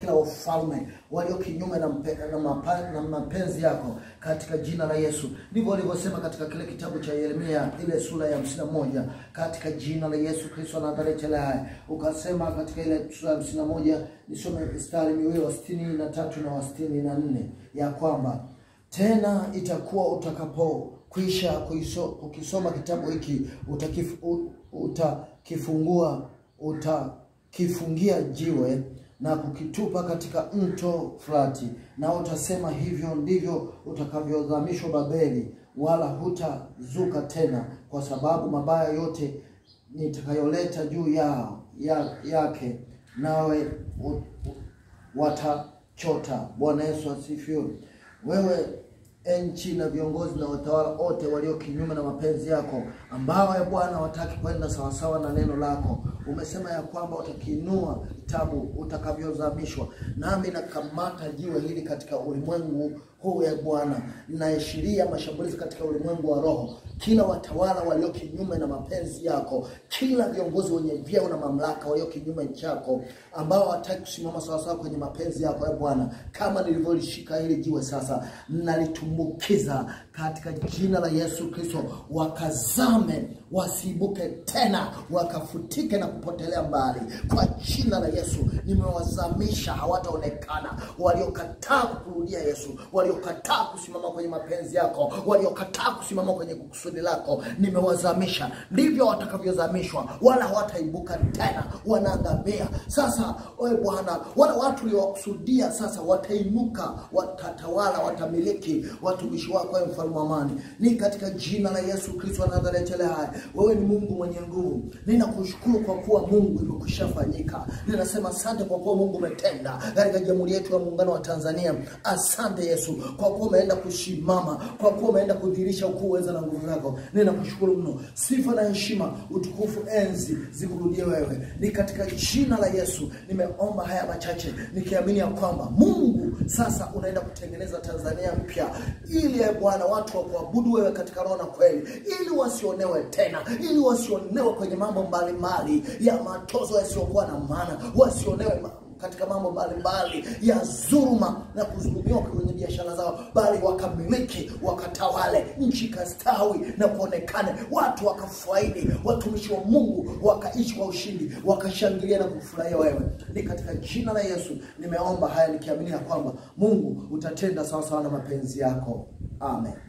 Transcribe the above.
kila ufalme walio kinyume na, mpe, na, mapa, na mapenzi yako katika jina la Yesu. Ndivyo walivyosema katika kile kitabu cha Yeremia ile sura ya hamsini na moja katika jina la Yesu Kristo wa Nazareti aliye hai. Ukasema katika ile sura ya hamsini na moja nisome mstari miwili wa sitini na tatu na wa sitini na nne ya kwamba tena itakuwa utakapokwisha kuiso- kukisoma kitabu hiki utakif, u- utakifungua utakifungia jiwe na kukitupa katika mto Frati, na utasema hivyo ndivyo utakavyodhamishwa Babeli, wala hutazuka tena, kwa sababu mabaya yote nitakayoleta juu yao ya, yake nawe u- u- watachota. Bwana Yesu asifiwe. Wewe nchi na viongozi na watawala wote walio kinyume na mapenzi yako, ambao ya Bwana hawataki kwenda sawasawa na neno lako, umesema ya kwamba utakiinua kitabu utakavyozamishwa. Nami nakamata jiwe hili katika ulimwengu huu ya Bwana, linaashiria mashambulizi katika ulimwengu wa roho, kila watawala walio kinyume na mapenzi yako, kila viongozi wenye vyeo na mamlaka walio kinyume chako, ambao hawataki kusimama sawasawa kwenye mapenzi yako ya Bwana, kama nilivyolishika hili jiwe sasa, nalitumbukiza katika jina la Yesu Kristo, wakazame wasiibuke tena, wakafutike na kupotelea mbali kwa jina la Yesu. Nimewazamisha, hawataonekana waliokataa kukurudia Yesu, waliokataa kusimama kwenye mapenzi yako, waliokataa kusimama kwenye kusudi lako, nimewazamisha. Ndivyo watakavyozamishwa, wala hawataibuka tena, wanaangamia. Sasa wewe Bwana, wale watu uliowakusudia sasa watainuka, watatawala, watamiliki watumishi wako, wewe mfalme wa amani. Ni katika jina la Yesu Kristo wa Nazareti aliye hai. Wewe ni Mungu mwenye nguvu. Ninakushukuru kwa kuwa Mungu imekwisha fanyika. Ninasema asante kwa kuwa Mungu umetenda katika jamhuri yetu ya muungano wa Tanzania. Asante Yesu kwa kuwa umeenda kusimama, kwa kuwa umeenda kudhihirisha ukuu, uweza na nguvu zako. Ninakushukuru mno. Sifa na heshima, utukufu, enzi zikurudie wewe. Ni katika jina la Yesu nimeomba haya machache nikiamini ya kwamba Mungu sasa unaenda kutengeneza Tanzania mpya, ili e Bwana watu wa kuabudu wewe katika roho na kweli, ili wasionewe tena, ili wasionewe kwenye mambo mbalimbali ya matozo yasiyokuwa na maana, wasionewe ma katika mambo mbalimbali ya dhuluma na kudhulumiwa kwenye biashara zao, bali wakamiliki, wakatawale, nchi ikastawi na kuonekane, watu wakafaidi, watumishi wa Mungu wakaishi kwa ushindi, wakashangilia na kufurahia wewe. Ni katika jina la Yesu nimeomba haya nikiamini ya kwamba Mungu utatenda sawasawa na mapenzi yako, amen.